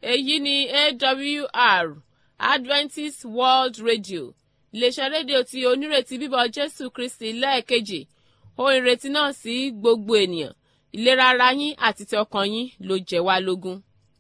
èyí ni awr adventist world radio iléeṣẹ́ rédíò tí onírètí bíbọ̀ jésù kristi lẹ́ẹ̀kejì ohun ìrètí náà sí gbogbo ènìyàn ìlera ara yín àti ti ọkàn yín ló jẹ́ wá lógún.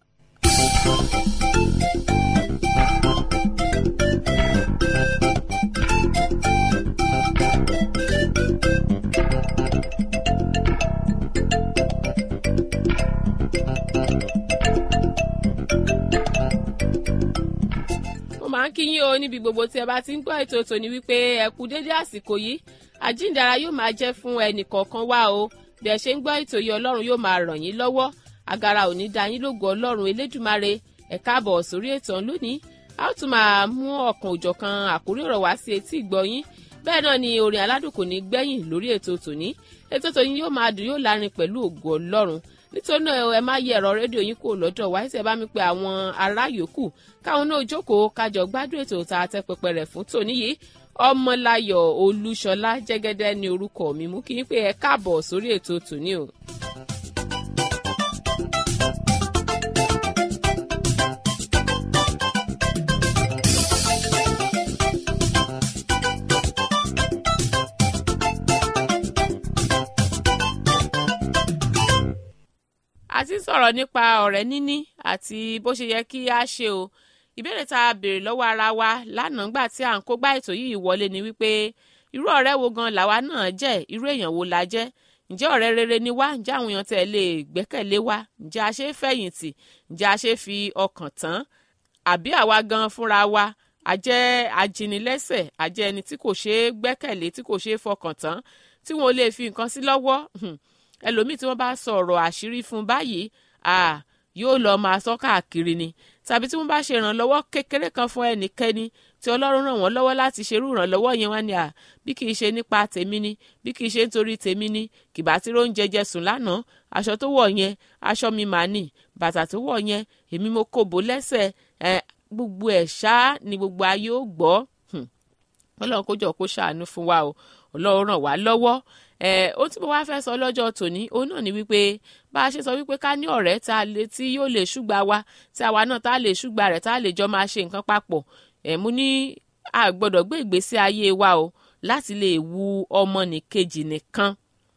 máa ń kí yín o níbi gbogbo tí ẹ bá ti ń gbọ́ ètò tòní wípé ẹ kú dédé àsìkò yìí àjíǹdara yóò máa jẹ́ fún ẹnì kọ̀ọ̀kan wá o bí ẹ ṣe ń gbọ́ ètò yìí ọlọ́run yóò máa ràn yín lọ́wọ́ agara ò ní da yín lógo ọlọ́run elédùmarè ẹ káàbọ̀ sórí ètò ọ̀hún lónìí a ó tún máa mú ọ̀kan òjọ̀kan àkórí ọ̀rọ̀ wá sí etí ìgbọ́ yín bẹ́ẹ̀ náà ni orin aládùn kò ní gbẹ́yìn lórí ètò tòní ètò tòní yóò máa dùn yóò lárin pẹ̀lú ògo ọlọ́run nítorí náà ẹ má yẹ ẹ̀rọ rédíò yín kúrò lọ́dọ̀ wá ṣe bá mi pe àwọn ará yòókù káwọn náà jókòó kájọ gbádùn ètò tá a tẹ pẹpẹ rẹ̀ fún tòní yìí ọmọláyọ̀ olúṣọlá jẹ́gẹ́dẹ́ ní orúkọ mi mú kí n pé ẹ káàbọ̀ sórí ètò tòní o. a ti sọ̀rọ̀ nípa ọ̀rẹ́ níní àti bó ṣe yẹ kí a ṣe o ìbéèrè tá a béèrè lọ́wọ́ ara wa lánàá gbà tí à ń kó gbá ètò yìí wọlé ni wípé irú ọ̀rẹ́ wo gan làwa náà jẹ́ irú èèyàn wo la jẹ́ ǹjẹ́ ọ̀rẹ́ rere ni wá ǹjẹ́ àwọn èèyàn tẹ̀ lè gbẹ́kẹ̀lé wa ǹjẹ́ a ṣe é fẹ̀yìntì ǹjẹ́ a ṣe é fi ọkàn tán àbí àwa gan fúnra wa a jẹ́ ajínilẹ́sẹ̀ a jẹ́ ẹni tí kò ṣe é gbẹ́kẹ̀lé tí kò ṣe é fọkàn tán tí wọn ò lè fi nǹkan sí lọ́wọ́ ẹlòmíì tí wọ́n bá sọ ọ̀rọ̀ àṣírí fún báyìí yóò lọ máa sọ káàkiri ni tàbí tí wọ́n bá ṣe ìrànlọ́wọ́ kékeré kan fún ẹnikẹ́ni tí ọlọ́run ràn wọ́n lọ́wọ́ láti ṣerú ìrànlọ́wọ́ yẹn wá ní à bí kìí ṣe nípa tèmi ni bí kìí ṣe nítorí tèmi ni kìbá tí ló ń jẹjẹ sùn lánàá aṣọ tó wọ̀ yẹn aṣọ mi mà nì bàtà tó wọ̀ yẹn èmi mo kò bó lẹ́sẹ̀ ẹ gbogbo ẹ̀ ṣá ni gbogbo ayé ó gbọ́ ọlọ́run kó jọ kó ṣàánú fún wa o ọlọ́run ràn wá lọ́wọ́ ẹ ó tí mo wá fẹ́ sọ lọ́jọ́ tòní òun náà ni wípé bá a ṣe sọ wípé ká ní ọ̀rẹ́ tá a lè tí yóò lè ṣùgbà wa tí àwa náà tá a lè ṣùgbà rẹ̀ tá a lè jọ máa ṣe nǹkan papọ̀ ẹ̀ mú ní a gbọ́dọ̀ gbé ìgbésí ayé wa o láti lè wu ọmọnìkejì nìkan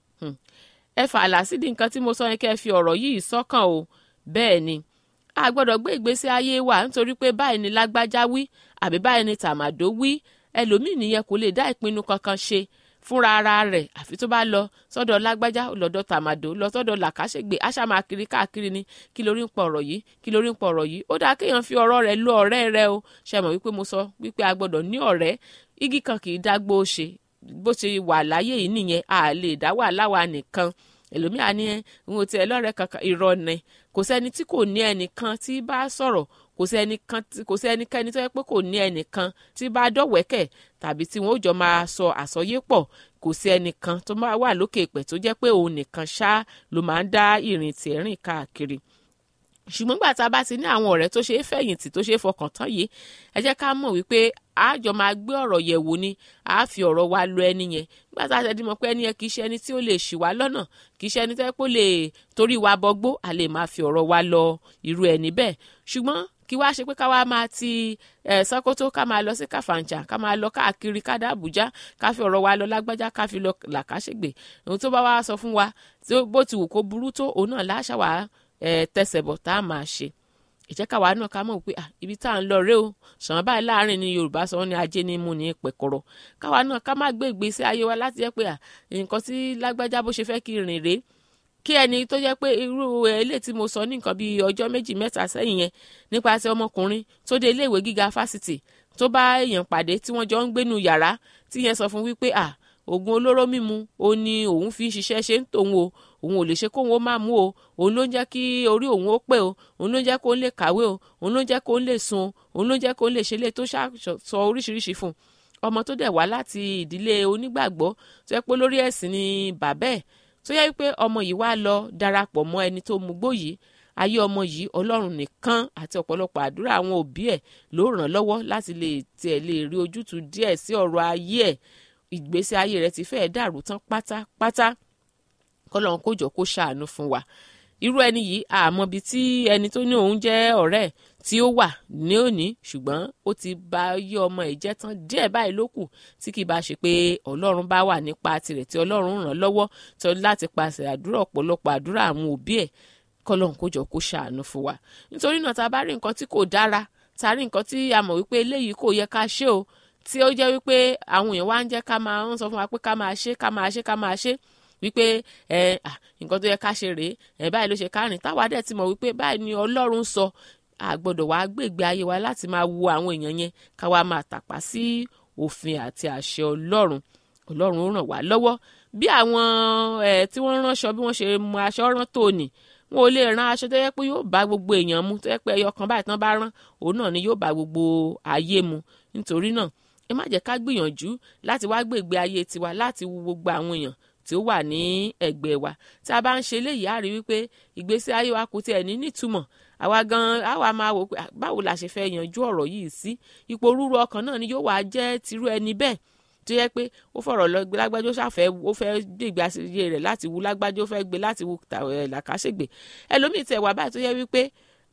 ẹ fààlà sídìí nǹkan tí mo sọ yẹn kẹ́ ẹ fi ọ̀rọ̀ yìí sọ́kàn o bẹ́ẹ̀ ni a gbọ́dọ̀ gbé ìgbésí ayé wa nítorí pé báyìí ni lágbájá wí àbí báyìí ni tàmàdó wí ẹlòmíì nìyẹn kò lè dá ìpinnu kankan ṣe fúnra ara rẹ̀ àfi tó bá lọ sọ́dọ̀ lágbájá lọ́dọ̀ tàmàdó lọ sọ́dọ̀ làkàṣègbè àṣà máa kiri káàkiri ni kí lórí ń pọ̀ ọ̀rọ̀ yìí kí lórí ń pọ̀ ọ̀rọ̀ yìí ó dáa kéèyàn fi ọ̀rọ̀ rẹ̀ lo ọ̀rẹ́ rẹ̀ o ṣe mọ̀ wípé mo sọ wípé a gbọ́dọ̀ ní ọ̀rẹ́ igi kan kì í dágbó ṣe bó ṣe wà láyé yìí nìyẹn a lè dá wà láwa nìkan ẹlòmíà ní ẹ ń wo ti ẹ lọ́rẹ́ kankan irọ́ ni kò sẹ́ni tí kò ní ẹnìkan tí bá sọ̀rọ̀ kò sí ẹnìkan kò sí ẹnikẹ́ni tó yẹ pé kò ní ẹnìkan tí bá dọ̀wẹ́kẹ̀ tàbí tí wọ́n ó jọ máa sọ àsọyé pọ̀ kò sí ẹnìkan tó máa wà lókè ìpẹ́ tó jẹ́ pé òun nìkan ṣá ló máa ń dá ìrìn tì rìn káàkiri ṣùgbọ́n gbà tá a bá ti ní àwọn ọ̀rẹ́ tó ṣe é fẹ̀yìntì tó ṣe é fọkàn tán yìí ẹ jẹ́ ká mọ̀ wípé a jọ máa gbé ọ̀rọ̀ yẹ̀ wò ni a fi ọ̀rọ̀ wa lọ ẹni yẹn nígbà tá a ṣe dimọ̀ pé ẹni yẹn kì í ṣe ẹni tí ó lè ṣì wá lọ́nà kì í ṣe ẹni tó yẹ pé ó lè torí wa bọgbó a lè máa fi ọ̀rọ̀ wa lọ irú ẹni bẹ́ẹ̀ ṣùgbọ́n kí wá ṣe pé ká wá máa ti ẹ Sókótó ká máa lọ sí Kàfàǹchà ká máa lọ káàkiri ká dá Àbújá ká fi ọ̀rọ̀ wa lọ lágbájá ká fi lọ Làkàṣègbè ohun tó bá wá sọ fún wa bó ti wù kó burú tó òun náà láṣà wá tẹsẹ̀ bọ̀ tá a máa ṣe ìjẹ́ káwa náà ká mọ̀ pé ibi tá à ń lọ rẹ o ṣàn báyìí láàrin ni Yorùbá sọ ní ajé ní mú ní pẹ̀kọ̀rọ̀ káwa náà ká má gbé ìgbésí ayé wa láti jẹ́ pé nǹkan tí lágbájá bó ṣe fẹ́ kí rìn rèé kí ẹni tó jẹ́ pé irú ilé tí mo sọ ní nǹkan bíi ọjọ́ méjì mẹ́ta sẹ́yìn yẹn nípasẹ̀ ọmọkùnrin tó dé iléèwé gíga fásitì tó bá èèyàn pàdé tí wọ́n jọ ń gbénu yàrá tí yẹn sọ fún wípé à oògùn olóró mímu ó ní òun fi ń ṣiṣẹ́ ṣe ń tòun o òun ò lè ṣe kóun ó máa mú o òun ló ń jẹ́ kí orí òun ó pé o òun ló ń jẹ́ kóun lè kàwé o òun ló ń jẹ́ kóun lè sun o òun ló ń jẹ́ kóun lè ṣe lé tó sọ oríṣiríṣi fún un ọmọ tó dẹ̀ wá láti ìdílé onígbàgbọ́ tó yẹ pé lórí ẹ̀sìn ni bàbá ẹ̀ tó yẹ pé ọmọ yìí wá lọ darapọ̀ mọ́ ẹni tó mugbó yìí ayé ọmọ yìí ọlọ́run nìkan àti ọ̀pọ̀lọpọ̀ àdúrà àwọn òbí ẹ̀ ló ràn lọ́wọ́ láti lè tiẹ̀ lè rí ojútùú díẹ̀ sí ọ̀rọ̀ ayé ẹ̀ ìgbésí ayé rẹ̀ ti fẹ́ẹ̀ dàrú tán pátápátá kọ́lọ́run kó jọ kó ṣàánú fún wa irú ẹni yìí àmọ́ bíi tí ẹni tó ní òun jẹ́ ọ̀rẹ́ tí ó wà ní òní ṣùgbọ́n ó ti ba yí ọmọ ẹ̀ jẹ́ tán díẹ̀ báyìí ló kù tí kì í bá ṣe pé ọlọ́run bá wà nípa tirẹ̀ tí ọlọ́run ràn lọ́wọ́ tó láti pàṣẹ àdúrà ọ̀pọ̀lọpọ̀ àdúrà àwọn òbí ẹ̀ kọ́lọ́run kó jọ kó ṣàánú fún wa nítorí náà tá a bá rí nǹkan tí kò dára tá a rí nǹkan tí a mọ̀ wípé eléyìí kò yẹ ká ṣe o tí ó jẹ́ wípé àwọn èèyàn wá ń jẹ́ ká máa ń sọ fún wa pé ká máa ṣe ká máa ṣe ká máa ṣe wípé ẹ nǹkan tó yẹ ká ṣe rèé ẹ báyìí ló ṣe kárìn táwa dẹ̀ ti mọ̀ wípé báyìí ni ọlọ́run sọ àgbọ́dọ̀ wàá gbègbè ayé wa láti máa wo àwọn èèyàn yẹn ká wá máa tàpá sí òfin àti àṣẹ ọlọ́run ọlọ́run ó ràn wá lọ́wọ́ bí àwọn ẹ tí wọ́n ránṣọ bí wọ́n ṣe mú aṣọ rán tòní wọn ò lè rán aṣọ tó yẹ pé yóò bá gbogbo èèyàn mu tó yẹ pé ẹyọ kan báyìí tán bá rán òun náà ni yóò bá gbogbo ayé mu nítorí náà ẹ má jẹ́ ká gbìyànjú láti wá gbègbè ayé tiwa láti wo gbogbo àwọn èèyàn tí ó wà ní ẹ̀gbẹ́ wa tí a bá ń ṣe eléyìí á rí wípé ìgbésí ayé wa kò tiẹ̀ ní nítumọ̀ àwa gan àwa máa wò pé báwo la ṣe fẹ́ yanjú ọ̀rọ̀ yìí sí ipò rúru ọkàn náà ni yóò wá jẹ́ tirú ẹni bẹ́ẹ̀ tó yẹ pé ó fọ̀rọ̀ lọ gbé lágbájá ó ṣàfẹ́ ó fẹ́ gbègbè àṣeyẹ rẹ̀ láti wu lágbájá ó fẹ́ gbé láti wu làkàṣègbè ẹlòmíì tẹ̀ wá báyìí tó yẹ wípé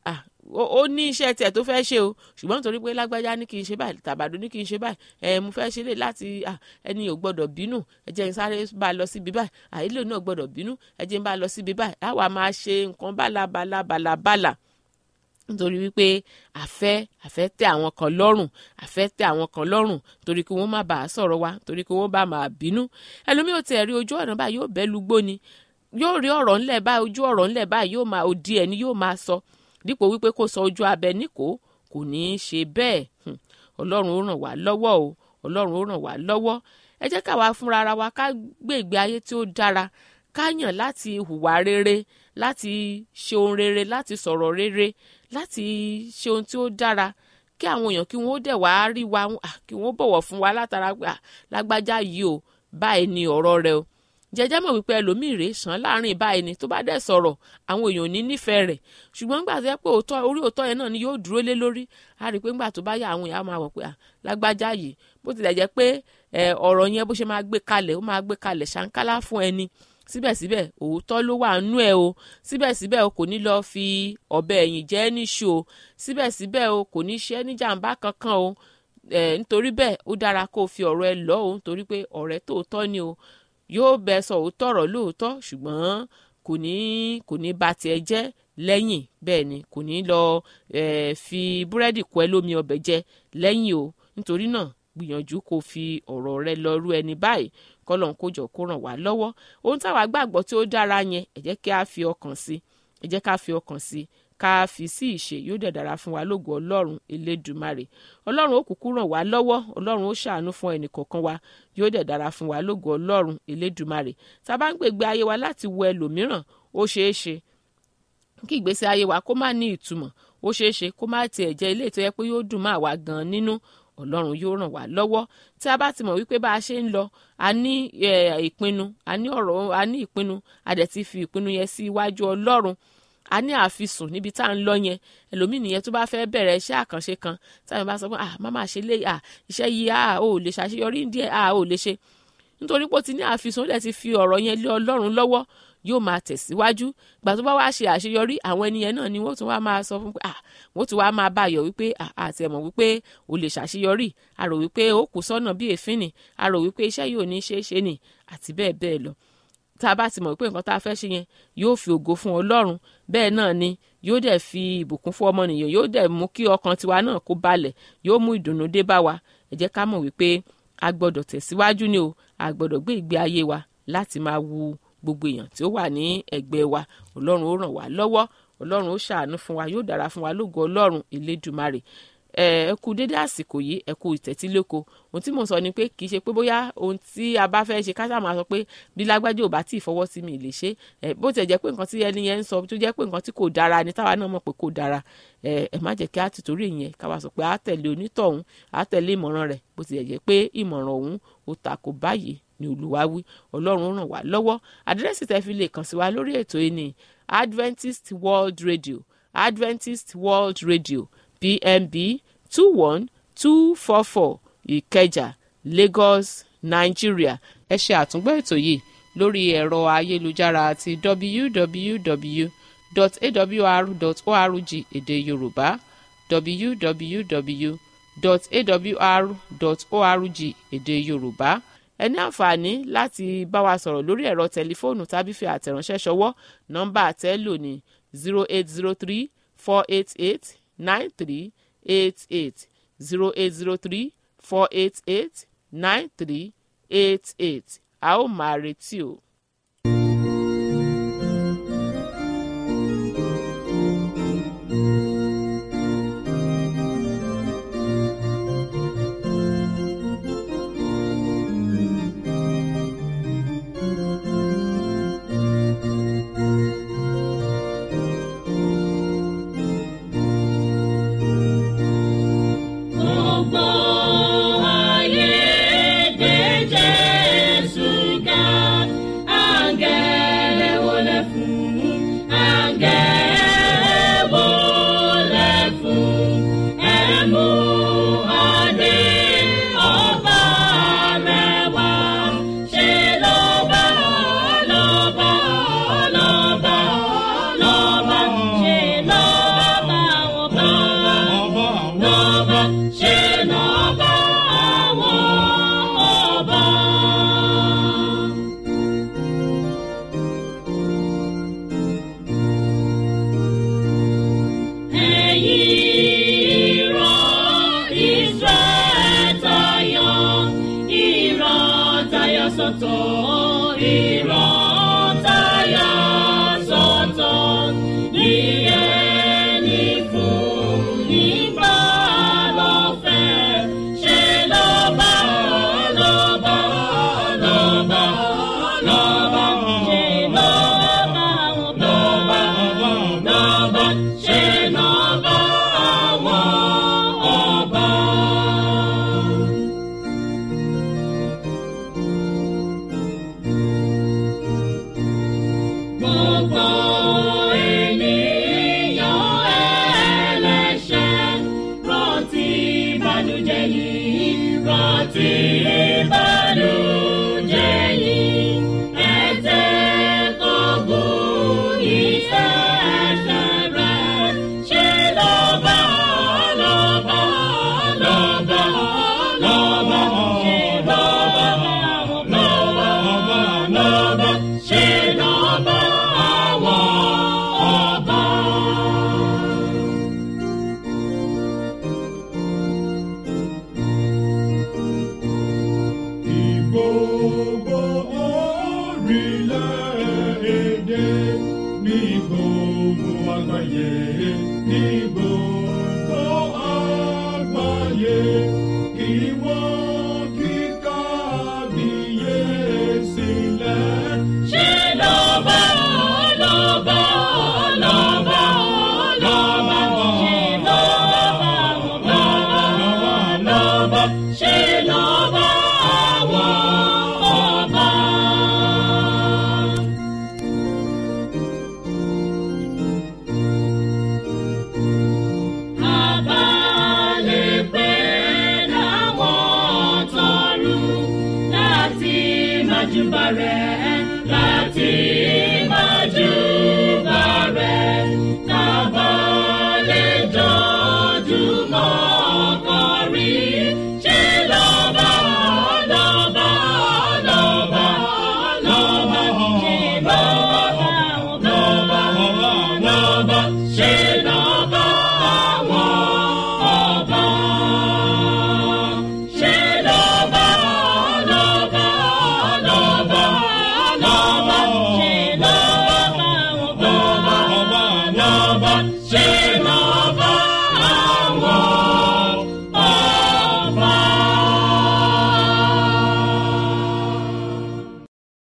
ó ní iṣẹ́ tiẹ̀ tó fẹ́ ṣe o ṣùgbọ́n nítorí pé lágbájá ní kí n ṣe báyìí tàbàdó ní kí n ṣe báyìí ẹ mo fẹ́ ṣe lè láti ẹni ò gbọ́dọ̀ bínú ẹ jẹ́ n sáré bá a lọ síbi báyìí àìlè náà gbọ́dọ̀ bínú ẹ jẹ́ n bá a lọ síbi báyìí àwa máa ṣe nǹkan bálabàlabàlà nítorí wípé àfẹ́ àfẹ́ tẹ àwọn kan lọ́rùn àfẹ́ tẹ àwọn kan lọ́rùn torí kí wọ́n má bàa sọ̀rọ̀ wa torí kí wọ́n bá máa bínú ẹlòmíì ò tiẹ̀ rí ojú ọ̀nà báyìí yóò bẹ́ lugbó ni yóò rí ọ̀rọ̀ ńlẹ̀ báyìí ojú ọ̀rọ̀ ńlẹ̀ báyìí yóò máa òdi ẹ̀ ni yóò máa sọ dípò wípé kó sọ ojú abẹ níkò kò ní í ṣe bẹ́ẹ̀ ọlọ́run ó ràn wá lọ́wọ́ o ọlọ́run ó ràn wá lọ́wọ́ ẹ jẹ́ káwa fúnra ara wa ká gbé ìgbé ayé tí ó dára ká yàn láti hùwà rere láti ṣe ohun rere láti sọ̀rọ̀ rere láti ṣe ohun tí ó dára kí àwọn èèyàn kí wọ́n ó dẹ̀ wá rí wa kí wọ́n bọ̀wọ̀ fún wa látara pé lágbájá yìí o báyìí ni ọ̀rọ̀ rẹ o jẹjẹ mọ̀ wípé ẹlòmíì rèé sàn láàrin báyìí ni tó bá dẹ̀ sọ̀rọ̀ àwọn èèyàn ò ní nífẹ̀ẹ́ rẹ̀ ṣùgbọ́n nígbà tó yẹ pé òótọ́ orí òótọ́ yẹn náà ni yóò dúró lé lórí a rí i pé nígbà tó bá yà àwọn èèyàn máa wọ̀ pé lágbájá yìí bó tilẹ̀ jẹ́ pé ọ̀rọ̀ yẹn bó ṣe máa gbé kalẹ̀ ó máa gbé kalẹ̀ ṣàǹkálá fún ẹni síbẹ̀síbẹ̀ òótọ́ ló wà nú ẹ o síbẹ̀síbẹ̀ o kò ní lọ fi ọ̀bẹ ẹ̀yìn jẹ́ níṣu o síbẹ̀síbẹ̀ o kò ní ṣe ní jàǹbá kankan o nítorí bẹ́ẹ̀ ó dára kó o fi ọ̀rọ̀ ẹ lọ́ o nítorí pé ọ̀rẹ́ tòótọ́ ni o yóò bẹ sọ òótọ́ ọ̀rọ̀ lóòótọ́ ṣùgbọ́n kò ní kò ní ba tiẹ̀ jẹ́ lẹ́yìn bẹ́ẹ̀ ni kò ní lọ fi búrẹ́dì kọ́ ẹ lómi ọbẹ̀ jẹ lẹ́yìn o nítorí náà gbìyànjú kó fi ọ̀rọ̀ rẹ lọ rú ẹni báyìí kọ́lọ́n kó jọ kó ràn wá lọ́wọ́ ohun táwa gbàgbọ́ tí ó dára yẹn ẹ jẹ́ kí a fi ọkàn sí ẹ jẹ́ ká fi ọkàn sí ká fi sí ìṣe yóò dẹ̀ dára fún wa lógo ọlọ́run elédùmarè ọlọ́run ó kúkú ràn wá lọ́wọ́ ọlọ́run ó ṣàánú fún ẹnì kọ̀ọ̀kan wa yóò dẹ̀ dára fún wa lógo ọlọ́run elédùmarè tá a bá ń gbègbè ayé wa láti wo ẹlòmíràn ó ṣeé ṣe kí ìgbésí ayé wa kó má ní ìtumọ̀ ó ṣeé ṣe kó má tiẹ̀ jẹ́ ilé ìtọ́jẹ́ pé yóò dùn má wa gan nínú ọlọ́run yóò ràn wá lọ́wọ́ tí a bá ti mọ̀ wípé bá a ṣe ń lọ a ní ìpinnu a ní ọ̀rọ̀ a ní ìpinnu a dẹ̀ ti fi ìpinnu yẹn sí iwájú ọlọ́run a ní àfisùn níbi tá à ń lọ yẹn ẹlòmíì nìyẹn tó bá fẹ́ bẹ̀rẹ̀ iṣẹ́ àkànṣe kan táwọn bá sọ pé ah má máa ṣe lé ah iṣẹ́ yìí ah ò lè ṣàṣeyọrí díẹ̀ ah ò lè ṣe nítorí pé ó ti ní àfisùn ó dẹ̀ ti fi ọ̀rọ̀ yẹn lé ọlọ́run lọ́wọ́ yóò máa tẹ̀síwájú gbà tó bá wá ṣe àṣeyọrí àwọn ènìyàn náà ni wọ́n tún wá máa sọ fún pé ah wọ́n tún wá máa báyọ̀ wípé àti ẹ̀mọ̀ wípé o lè ṣàṣeyọrí a rò wípé ó kù sọ́nà bí èéfín ni a rò wípé iṣẹ́ yìí ò ní ṣeé ṣe ni àti bẹ́ẹ̀ bẹ́ẹ̀ lọ tá a bá ti mọ̀ pé nǹkan tá a fẹ́ ṣe yẹn yóò fi ògo fún ọlọ́run bẹ́ẹ̀ náà ni yóò dẹ̀ fi ìbùkún fún ọmọnìyàn yóò dẹ̀ mú kí ọkàn tiwa náà kó balẹ̀ yóò mú ìdùnnú dé bá wa ẹ jẹ́ ká mọ̀ wípé a gbọ́dọ̀ tẹ̀síwájú ni o a gbọ́dọ̀ gbé ìgbé ayé wa láti máa wu gbogbo èèyàn tí ó wà ní ẹ̀gbẹ́ wa ọlọ́run ó ràn wá lọ́wọ́ ọlọ́run ó ṣàánú fún wa yóò dára fún wa lógo ọlọ́run elédùmarè ẹ kú dédé àsìkò yìí ẹ kú ìtẹ́tíléko ohun tí mò ń sọ ni pé kì í ṣe pé bóyá ohun tí a bá fẹ́ ṣe káṣá máa sọ pé bí lágbájá ò bá tí ì fọwọ́ sí mi lè ṣe ẹ bó tiẹ̀ jẹ́ pé nǹkan tí ẹni yẹn ń sọ tó jẹ́ pé nǹkan tí kò dára ni táwa náà mọ̀ pé kò dára ẹ ẹ má jẹ́ kí á ti torí ìyẹn káwa sọ pé á tẹ̀lé onítọ̀hún á tẹ̀lé ìmọ̀ràn rẹ̀ bó tiẹ̀ jẹ́ pé ìmọ̀ràn òun ó takò báyìí ni olúwa wí ọlọ́run ràn wá lọ́wọ́ àdírẹ́sì tẹ́ fi lè kàn sí wa lórí ètò yìí ní adventist world radio adventist world radio pmb two one two four four ìkẹjà lagos nigeria ẹ ṣe àtúngbọ́ ètò yìí lórí ẹ̀rọ ayélujára àti www www.awr.org èdè yorùbá www.awr.org èdè yorùbá ẹ ní àǹfààní láti bá wa sọ̀rọ̀ lórí ẹ̀rọ tẹlifóònù tàbí fi àtẹ̀ránṣẹ́ ṣọwọ́ nọ́mbà àtẹ́lò ní zero eight zero three four eight eight nine three eight eight zero eight zero three four eight eight nine three eight eight a ó máa retí o. Gbogbo ayé gbé Jésù ga, àǹgẹ̀lẹ̀ wọlé fún, àǹgẹ̀lẹ̀ wọlé fún, ẹ mú adé ọba rẹ̀ wá. Ṣé lọ́ba, lọ́ba, lọ́ba, lọ́ba, ṣé lọ́ba àwọn bá lọ́ba ṣe lọ́ba àwọn ọba. Ẹ̀yin ìran Israẹ̀ tayọ, ìran tayọ sọ́tọ̀, ìran tayọ sọ́tọ̀. Ìyẹn ni fún nígbà lọ́fẹ̀. Ṣé lọ́ba, lọ́ba, lọ́ba, lọ́ba, ṣe lọ́ba àwọn lọ́ba, lọ́ba, ṣe lọ́ba àwọn ọba. Gbogbo ènìyàn ẹlẹ́ṣẹ̀ rántí ìbànújẹ́ yìí, rántí ìbànújẹ́ yìí. Ẹ̀jẹ̀ kò bú iṣẹ́ ẹ̀ṣẹ̀ rẹ̀. Ṣé lọ́ba, lọ́ba, lọ́ba, lọ́ba, ṣé lọ́ba àwọn lọ́ba, lọ́ba, ṣé lọ́ba àwọn ọba. Ní gbogbo orílẹ̀-èdè, ní gbogbo àgbáyé, ní gbogbo àgbáyé, kí wọ́n kí kábíyèsí lẹ̀. Ṣé lọ́ba, lọ́ba, lọ́ba, lọ́ba, ṣé lọ́ba àwọn lọ́ba, lọ́ba, ṣé lọ́ba àwọn ọba. Àbálẹ̀ pé láwọn tọrùn láti májúbà rẹ̀, láti májúbà rẹ̀. Kábàlẹ̀ jọjúmọ́ kọrin, ṣé lọ́ba, lọ́ba, lọ́ba, lọ́ba, ṣé lọ́ba àwọn lọ́ba, lọ́ba, ṣé lọ́ba àwọn ọba. Ṣé lọ́ba, lọ́ba, lọ́ba, lọ́ba, ṣé lọ́ba àwọn lọ́ba, lọ́ba, ṣé lọ́ba àwọn ọba.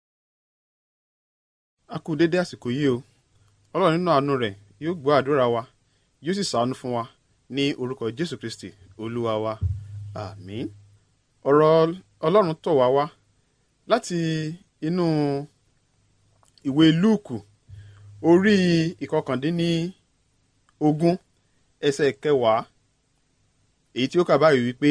a kú dédé àsìkò yìí o ọlọ́run nínú àánú rẹ̀ yóò gbọ́ àdúrà wa yóò sì ṣàánú fún wa ní orúkọ jésù kristi olúwa wa àmín ọ̀rọ̀ ọlọ́run tọ̀ wá wá láti inú ìwé lúùkù orí ìkọkàndínní ogún ẹsẹ̀ kẹwàá èyí tí ó kà báyìí wípé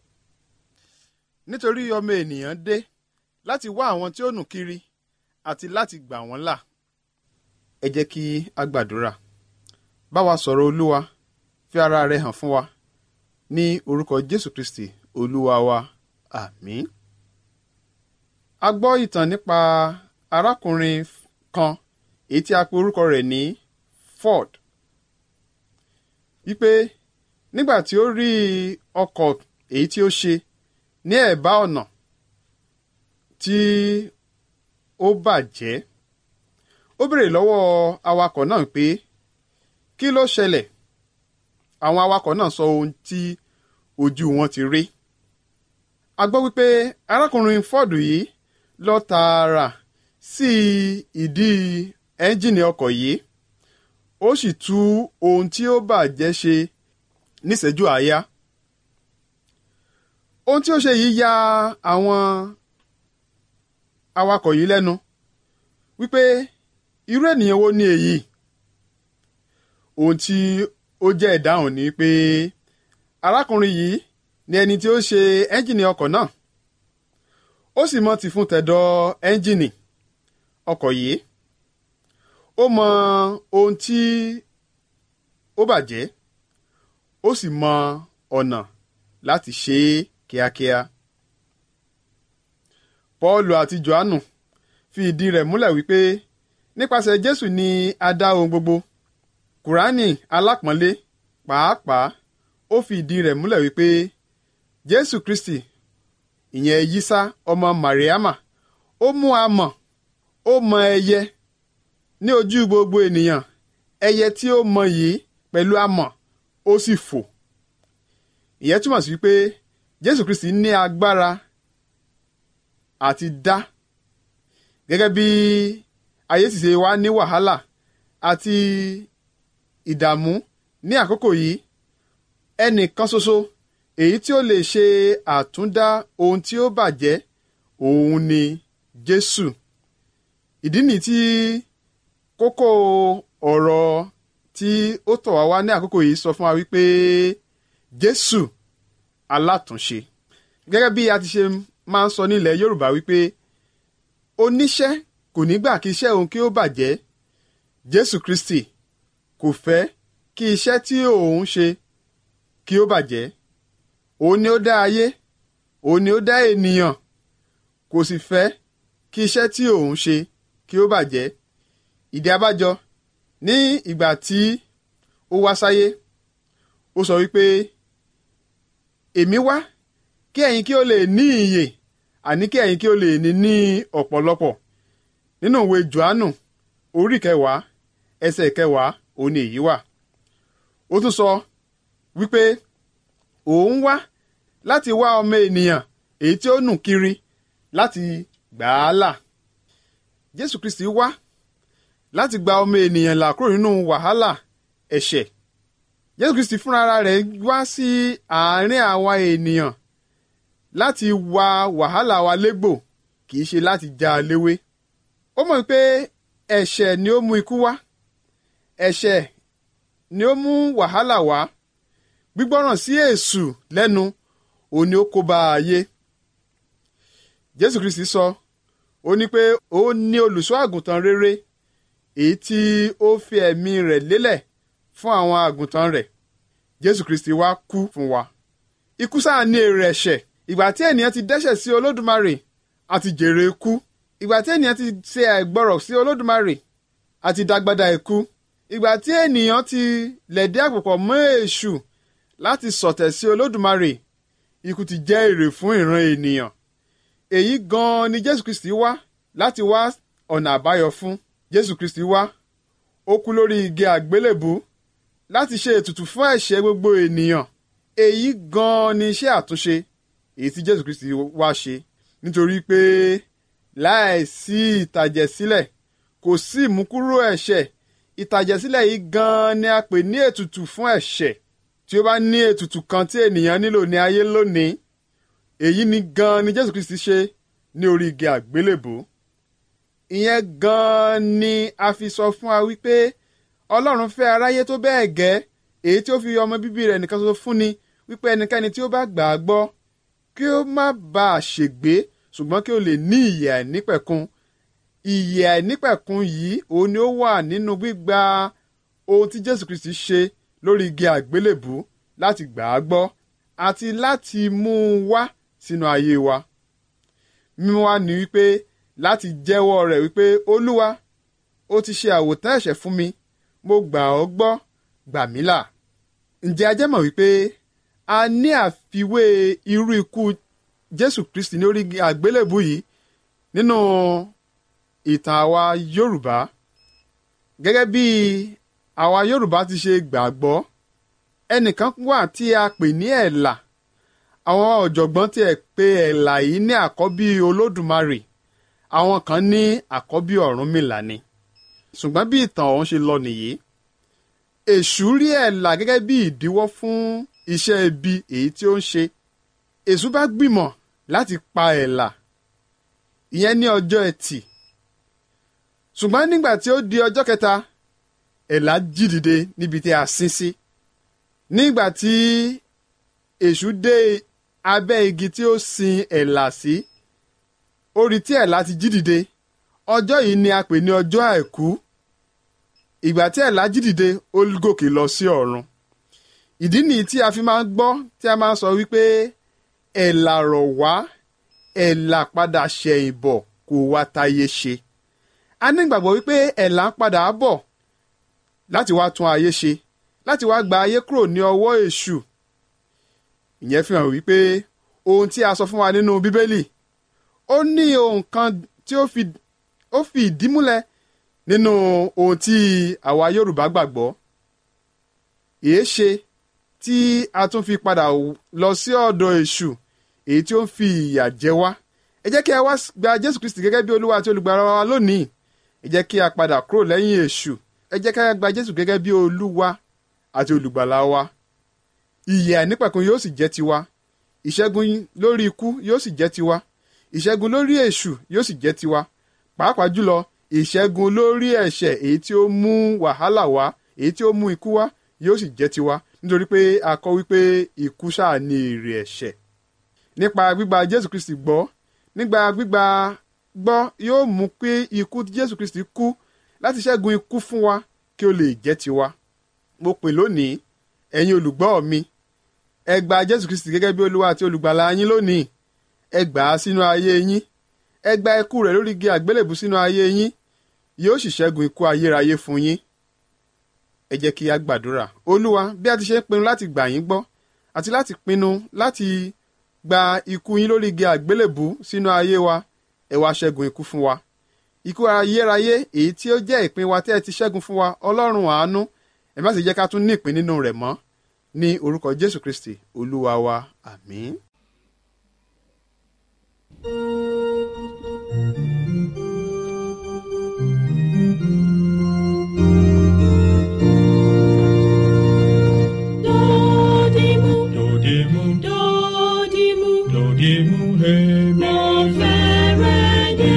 nítorí ọmọ ènìyàn dé láti wá àwọn tí ó nù kiri àti láti gbà wọ́n là ẹ jẹ́ kí a gbàdúrà bá wa sọ̀rọ̀ olúwa fi ara rẹ hàn fún wa ní orúkọ jésù kristi olúwa wa àmín. a gbọ́ ìtàn nípa arákùnrin kan èyí tí a pe orúkọ rẹ̀ ní ford wípé nígbà tí ó rí ọkọ̀ èyí tí ó ṣe ní ẹ̀bá ọ̀nà tí ó bàjẹ́ ó béèrè lọ́wọ́ awakọ̀ náà pé kí ló ṣẹlẹ̀ àwọn awakọ̀ náà sọ ohun tí ojú wọn ti rí a gbọ́ wípé arákùnrin ford yìí lọ tààrà sí ìdí ẹ́ńjìnì ọkọ̀ yìí ó sì tú ohun tí ó bàjẹ́ ṣe níṣẹ́jú àáyá ohun tí ó ṣe yìí ya àwọn awakọ̀ yìí lẹ́nu wípé irú ènìyàn wo ni èyí ohun tí ó jẹ́ ìdáhùn ni pé arákùnrin yìí ni ẹni tí ó ṣe ẹ́ńjìnì ọkọ̀ náà ó sì mọ ti fún tẹ̀dọ̀ ẹ́ńjìnì ọkọ̀ yìí ó mọ ohun tí ó bàjẹ́ ó sì mọ ọ̀nà láti ṣe é kíákíá. Pọ́ọ̀lù àti Jòhánù fi ìdí rẹ̀ múlẹ̀ wípé nípasẹ̀ Jésù ni a dá ohun gbogbo. Kùránì alápọ̀nlé pàápàá ó fi ìdí rẹ̀ múlẹ̀ wípé Jésù Kristi ìyẹn Yísá ọmọ Màríámà ó mú amọ̀ ó mọ ẹyẹ ní ojú gbogbo ènìyàn ẹyẹ tí ó mọ yìí pẹ̀lú amọ̀ ó sì fò ìyẹn túmọ̀ sí pé Jésù Kristi ní agbára àti dá gẹ́gẹ́ bí ayé sì ṣe wá ní wàhálà àti ìdààmú ní àkókò yìí ẹnìkan ṣoṣo èyí tí ó lè ṣe àtúndá ohun tí ó bàjẹ́ òun ni Jésù ìdí nìyí tí kókó ọ̀rọ̀ tí ó tọ̀ wá wá ní àkókò yìí sọ fún wa wípé Jésù alátúnṣe gẹ́gẹ́ bí a ti ṣe máa ń sọ nílẹ̀ Yorùbá wípé oníṣẹ́ kò ní gbà kí iṣẹ́ òun kí ó bàjẹ́ Jésù Kristi kò fẹ́ kí iṣẹ́ tí òun ṣe kí ó bàjẹ́ òun ni ó dá ayé òun ni ó dá ènìyàn kò sì fẹ́ kí iṣẹ́ tí òun ṣe kí ó bàjẹ́ ìdí abájọ ní ìgbà tí ó wá sáyé ó sọ wípé èmi wá kí ẹ̀yin kí ó lè ní ìyè àní kí ẹ̀yin kí ó lè ní ní ọ̀pọ̀lọpọ̀ nínú ìwé Jòhánù orí kẹwàá ẹsẹ̀ kẹwàá òun ni èyí wà ó tún sọ wípé òun wá láti wá ọmọ ènìyàn èyí tí ó nù kiri láti gbà á là Jésù Kristi wá láti gba ọmọ ènìyàn là kúrò nínú wàhálà ẹ̀ṣẹ̀ Jésù Kristi fúnra rẹ̀ wá sí àárín àwa ènìyàn láti wa wàhálà wa légbò kì í ṣe láti já a léwé ó mọ̀ pé ẹ̀ṣẹ̀ ni ó mú ikú wá ẹ̀ṣẹ̀ ni ó mú wàhálà wá gbígbọ́ràn sí èṣù lẹ́nu òun ni ó kó bá ayé Jésù Kristi sọ ó ní pé ó ní olùṣọ́ àgùntàn rere èyí tí ó fi ẹ̀mí rẹ̀ lélẹ̀ fún àwọn àgùntàn rẹ̀ Jésù Kristi wá kú fún wa ikú sáà ní èrè ẹ̀ṣẹ̀ ìgbà tí ènìyàn ti dẹ́ṣẹ̀ sí Olódùmarè àti jèrè ikú ìgbà tí ènìyàn ti ṣe àìgbọrọ̀ sí Olódùmarè àti dàgbàdà ikú ìgbà tí ènìyàn ti lẹ̀dí àpòpọ̀ mọ́ èṣù láti sọ̀tẹ̀ sí Olódùmarè ikú ti jẹ́ èrè fún ìran ènìyàn èyí gan-an ni Jésù Kristi wá láti wá ọ̀nà àbáyọ fún Jésù Kristi wá ó kú lórí igi àgbélébù láti ṣe ètùtù fún ẹ̀ṣẹ̀ gbogbo ènìyàn èyí gan-an ni iṣẹ́ àtúnṣe èyí tí Jésù Kristi wá ṣe nítorí pé láìsí ìtàjẹ̀sílẹ̀ kò sí ìmúkúrò ẹ̀ṣẹ̀ ìtàjẹ̀sílẹ̀ yìí gan-an ni a pè ní ètùtù fún ẹ̀ṣẹ̀ tí ó bá ní ètùtù kan tí ènìyàn nílò ní ayé lónìí èyí ni gan-an ni Jésù Kristi ṣe ní orí igi àgbélébò ìyẹn gan-an ni a fi sọ fún wa wípé Ọlọ́run fẹ́ aráyé tó bẹ́ẹ̀ gẹ́ èyí tí ó fi ọmọ bíbí rẹ̀ nìkan ṣoṣo fún ni wípé ẹnikẹ́ni tí ó bá gbà á gbọ́ kí ó má bàa ṣègbé ṣùgbọ́n kí ó lè ní ìyè àìnípẹ̀kun ìyè àìnípẹ̀kun yìí òun ni ó wà nínú gbígba ohun tí jésù kristi ṣe lórí igi àgbélébù láti gbà á gbọ́ àti láti mú un wá sínú ayé wa mímú wá ní wípé láti jẹ́wọ́ rẹ̀ wípé olúwa ó ti ṣe àwòtán ẹ̀ṣẹ̀ fún mi mo gbà ọ́ gbọ́ gbà mí là ǹjẹ́ a jẹ́ mọ̀ wípé a ní àfiwé irú ikú jésù kristi ní orí igi àgbélébù yìí nínú ìtàn àwa yorùbá gẹ́gẹ́ bí àwa yorùbá ti ṣe gbàgbọ́ ẹnìkan wà tí a pè ní ẹ̀là àwọn ọ̀jọ̀gbọ́n tí ẹ̀ pè ẹ̀là yìí ní àkọ́bí olódùmarè àwọn kan ní àkọ́bí ọ̀rúnmìlà ni ṣùgbọ́n bí ìtàn ọ̀hún ṣe lọ nìyí èṣù rí ẹ̀là gẹ́gẹ́ bí ìdíwọ́ fún iṣẹ́ ibi èyí tí ó ń ṣe èṣù bá gbìmọ̀ láti pa ẹ̀là ìyẹn ní ọjọ́ ẹtì ṣùgbọ́n nígbà tí ó di ọjọ́ kẹta ẹ̀là jí dìde níbi tí a sin sí nígbà tí èṣù dé abẹ́ igi tí ó sin ẹ̀là sí ó rí tí ẹ̀là ti jí dìde ọjọ́ yìí ni a pè ní ọjọ́ àìkú ìgbà tí ẹ̀là jí dìde ó gòkè lọ sí ọ̀run ìdí nìyí tí a fi máa ń gbọ́ tí a máa ń sọ wípé ẹ̀là rọ̀ wá ẹ̀là padà ṣẹ̀yìn bọ̀ kó wá táyé ṣe a ní ìgbàgbọ́ wípé ẹ̀là ń padà bọ̀ láti wá tún ayé ṣe láti wá gba ayé kúrò ní ọwọ́ èṣù ìyẹn fi hàn wípé ohun tí a sọ fún wa nínú bíbélì ó ní ohun kan tí ó fi ó fi ìdí múlẹ̀ nínú ohun tí àwa yorùbá gbàgbọ́ èé ṣe tí a tún fi padà lọ sí ọ̀dọ̀ èṣù èyí tí ó ń fi ìyà jẹ wá ẹ jẹ́ kí a wá gba jésù kristi gẹ́gẹ́ bí olúwa àti olùgbàlà wa lónìí ẹ jẹ́ kí a padà kúrò lẹ́yìn èṣù ẹ jẹ́ kí a gba jésù gẹ́gẹ́ bí olúwa àti olùgbàlà wa ìyè àìnípẹ̀kun yóò sì jẹ́ tiwa ìṣẹ́gun lórí ikú yóò sì jẹ́ tiwa ìṣẹ́gun lórí èṣù yóò sì jẹ́ tiwa pàápàá jùlọ ìṣẹ́gun lórí ẹ̀ṣẹ̀ èyí tí ó mú wàhálà wá èyí tí ó mú ikú wá yóò sì jẹ́ tiwa nítorí pé a kọ́ wípé ikú ṣáà ní èrè ẹ̀ṣẹ̀ nípa gbígba jésù kristi gbọ́ nígbà gbígba gbọ́ yóò mú pé ikú tí jésù kristi kú láti ṣẹ́gun ikú fún wa kí ó lè jẹ́ tiwa mo pè lónìí ẹ̀yin olùgbọ́ mi ẹ gba jésù kristi gẹ́gẹ́ bí olúwa àti olùgbàlà yín lónìí ẹ gbà á sínú ayé yín ẹ gba ikú rẹ̀ lórí igi àgbélébù sínú ayé yín yóò sì ṣẹ́gun ikú ayérayé fún yín ẹ jẹ́ kí a gbàdúrà olúwa bí a ti ṣe ń pinnu láti gbà yín gbọ́ àti láti pinnu láti gba ikú yín lórí igi àgbélébù sínú ayé wa ẹ wá ṣẹ́gun ikú fún wa ikú ayérayé èyí tí ó jẹ́ ìpín wa tí ẹ ti ṣẹ́gun fún wa ọlọ́run àánú ẹ má sì jẹ́ ká tún ní ìpín nínú rẹ̀ mọ́ ní orúkọ jésù kristi olúwa wa àmín. Dodimu, Dodimu, dodimu, dodimu, hemi. mo fẹ́rẹ̀ dé.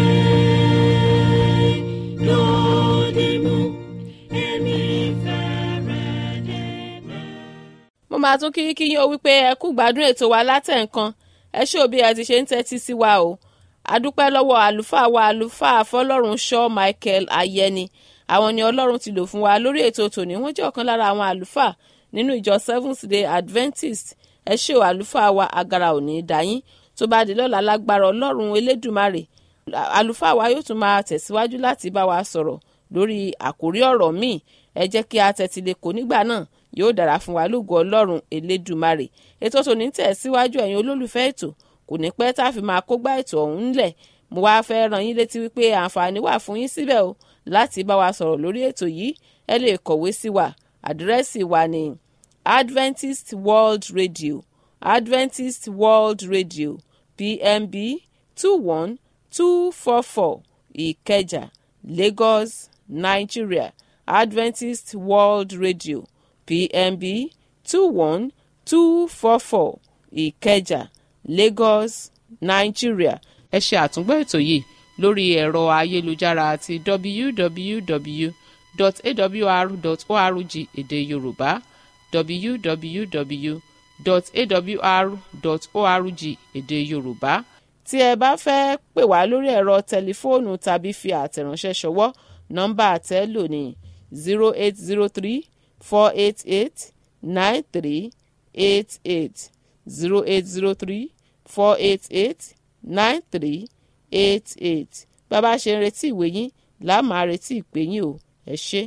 Dodimu, èmi fẹ́rẹ̀ dé bẹ́ẹ̀. mo máa tún kí kí yín o wípé ẹ kú gbádùn ètò wa látẹ̀ǹkan ẹ ṣé òbí ẹ ti ṣe ń tẹ́tí sí wa o adúpẹ́ lọ́wọ́ àlùfáà wa àlùfáà fọlọ́run shaw michael ayẹni àwọn ni ọlọ́run ti lò fún wa lórí ètò tòní wọ́n jẹ́ ọ̀kan lára àwọn àlùfáà nínú ìjọ seventh day adventist ẹ ṣé o àlùfáà wa agara òní dáyín tó bá di lọ́la lágbára ọlọ́run elédùmarè àlùfáà wa yóò tún máa tẹ̀síwájú láti bá wa sọ̀rọ̀ lórí àkórí ọ̀rọ̀ míì ẹ jẹ́ kí a tẹ́tí lè kó nígbà náà yóò dára fún wa lógo ọlọ́run elédùmarè ètò tòní tẹ̀ síwájú ẹ̀yin olólùfẹ́ ètò kò ní pẹ́ tá a fi máa kógbá ètò ọ̀hún ńlẹ̀ mo wá fẹ́ ràn yín létí wípé àǹfààní wà fún yín síbẹ̀ o láti bá wa sọ̀rọ̀ lórí ètò yìí ẹ lè kọ̀wé sí wa àdírẹ́sì wa ní adventist world radio adventist world radio pmb two one two four four ìkẹjà lagos nigeria adventist world radio pmb two one two four four ìkẹjà lagos nigeria. ẹ ṣe àtúngbọ́ ètò yìí lórí ẹ̀rọ ayélujára àti www.awr.org èdè yorùbá www.awr.org èdè yorùbá tí ẹ bá fẹ́ pè wá lórí ẹ̀rọ tẹlifóònù tàbí fi àtẹ̀ránṣẹ́ ṣọwọ́ nọ́mbà àtẹ́ lò ní zero eight zero three four eight eight nine three eight eight zero eight zero three four eight eight nine three eight eight bàbá ṣe ń retí ìwé yín làá máa retí ìpè yín o ẹ ṣé.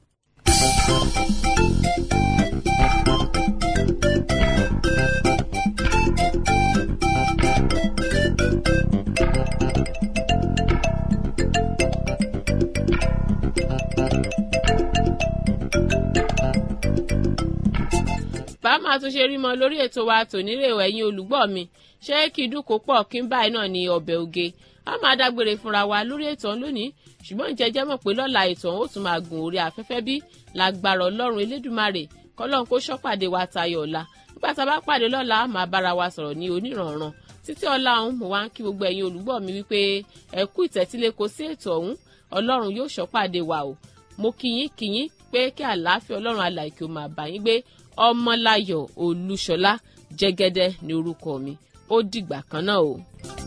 bá máa tún ṣe rí mọ lórí ètò wa tònírè ẹ̀yin olùgbọ́ mi ṣé kí dúkò pọ̀ kí n báyìí náà ní ọbẹ̀ oge a máa dágbére fúnra wa lórí ètò ọ̀hún lónìí ṣùgbọ́n ìjẹ́jẹ́ mọ̀ pé lọ́la ètò ọ̀hún ó tún máa gùn orí afẹ́fẹ́ bí lágbára ọlọ́run elédùmarè kọ́lọ́run kó ṣọ́pàdé wa tayọ̀ ọ̀la nígbà tá a bá pàdé lọ́la máa bára wa sọ̀rọ̀ ní onírànran títí ọ̀la ọ̀hún mo wá ń kí gbogbo ẹ̀yin olùgbọ́ mi wípé ẹ kú ìtẹ́tílé kò sí ètò ọ̀hún ọlọ́run yóò ṣọ́pàdé wa o mo kíyín kíyín pé kí àlàáfíà ọlọ́run alàìkè ó máa bá yín gbé ọmọláyọ̀ olúṣọlá jẹ́gẹ́dẹ́ ní orúkọ mi ó dìgbà kan náà o.